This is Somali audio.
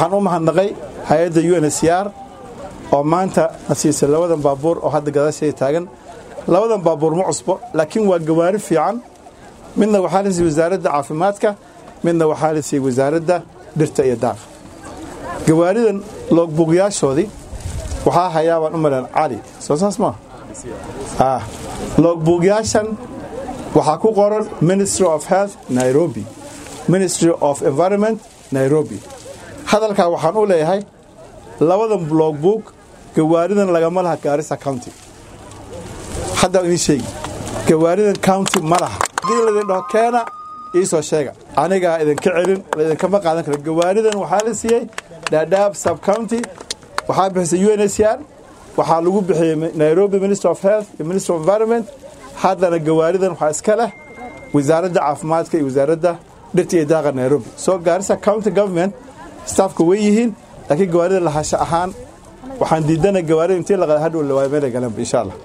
waxaan u mahadnaqay hay-adda u n s r oo maanta na siisay labadan baabuur oo hadda gadaasheeda taagan labadan baabuur ma cusbo laakiin waa gawaari fiican midna waxaa la siiyey wasaaradda caafimaadka midna waxaa la siiyey wasaaradda dhirta iyo daaqa gawaaridan loogbuugyaashoodii waxaa hayaa baan u malan cali soo saas maaha loogbuugyaashan waxaa ku qoran ministry of health nairobi ministry of environment nairobi hadalkaa waxaan u leeyahay labadan logbook gawaaridan lagama laha gaarisa county haddaan idiin sheegi gawaaridan county ma laha haddii laydin dhaho keena ii soo sheega anigaa idinka celin laydinkama qaadan karo gawaaridan waxaa la siiyey dhaadhaab sub county waxaa bixisay u n s r waxaa lagu bixiyey nairobi ministry of health iyo ministry of environment haddana gawaaridan waxaa iska leh wasaaradda caafimaadka iyo wasaaradda dhirta iyo daaqa nairobi soo gaarisa county government staafka way yihiin laakiin gawaarida lahasho ahaan waxaan diidana gawaarida intii laqada hadhow la waayo meelay galanba insha allah